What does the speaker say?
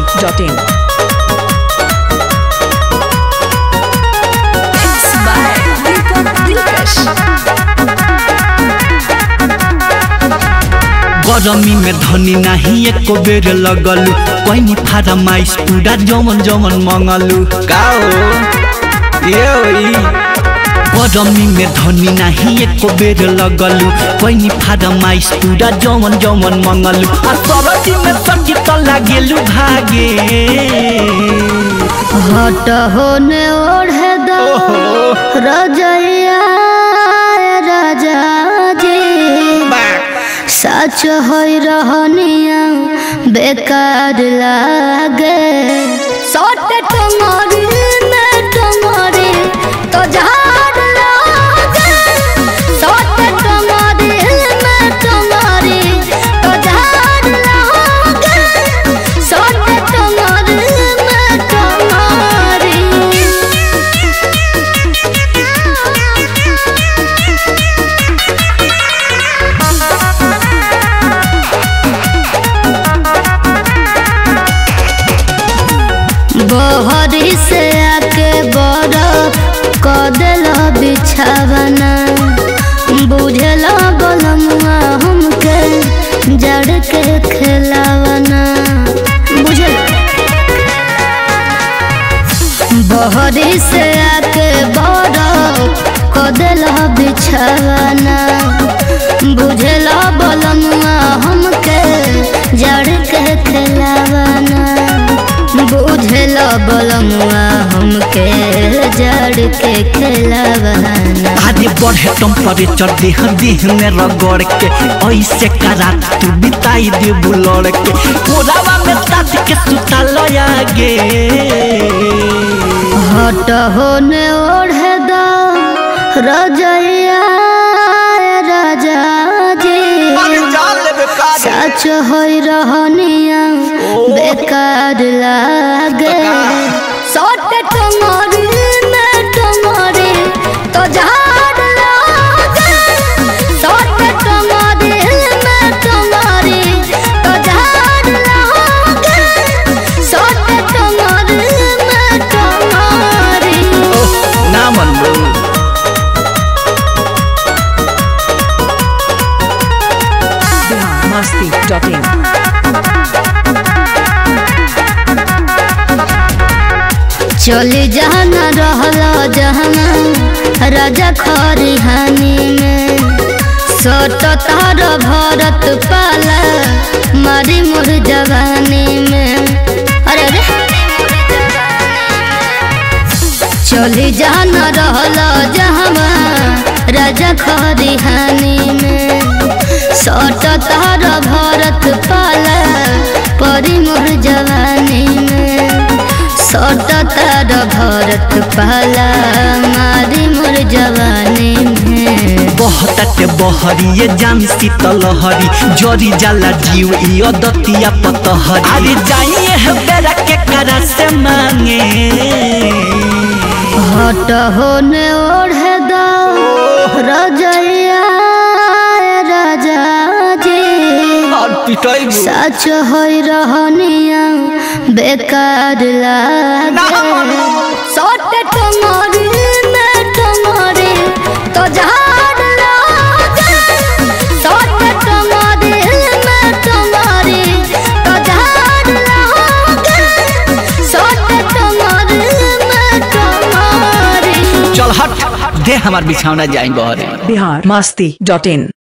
masti.in. It's by Deepak Dilkash. गरमी में धनी नाही एको बेर लगलु कोइनी फारमाइस पूरा जमन जमन मंगलु का हो ये होई गरमी में धनी नाही एको बेर लगलु कोइनी फारमाइस पूरा जमन जमन मंगलु आ सरदी में सकी त लागेलु भागे हट होने ओढ़े दो रजैया राजा जी सच होई रहनिया बेकार लागे सट टंगरी में टंगरी तो झाड़ लागे सट टंगरी में टंगरी तो झाड़ लागे सट टंगरी में टंगरी बहरी से आके बरफ क दिल बिछावना बुझल बलमुआ हमके जड़ के खिलावना बुझल बहरी से आके बरफ क दिल बिछावना बुझल बलमुआ हमके जड़ के खिलावना बुझल बलमुआ हमके जड़ के खिलावना आगे बढ़े टेम्परेचर देह देह में रगड़ के ऐसे करा तू बिताई दे बुलड़ के कोरावा में ताज के सुता लयागे हट होने ओढ़े दो रजैया राजा जी सच होई रहनिया बेकार लागे सट टंगरी में टंगरी तो झाड़ लागे सट टंगरी में टंगरी तो झाड़ लागे सट टंगरी में टंगरी ना मन Bihar masti.in. चली जाना रहला जहना राजा खरिहानी में सट तार भरत पाला मारी मोर जवानी में अरे अरे चली जाना रहला जहना राजा खरिहानी में सट तार भरत पाला परी मोर जवानी में सट तार भरत पाला मारी मोर जवानी में बहताटे बहरी ये जाम शीतल हरी जरी जाला जीव ई दतिया पतहरी अरे जाइए है बेरा के करा से मांगे हट होने ओढ़े दो रजैया राजा जी और पिटाई सच होई रहनिया बेकार लागे सट टंगरी में टंगरी तो झाड़ लागे सट टंगरी में टंगरी तो झाड़ लागे सट टंगरी में टंगरी चल हट दे हमार बिछौना जाई बहरे Bihar masti.in.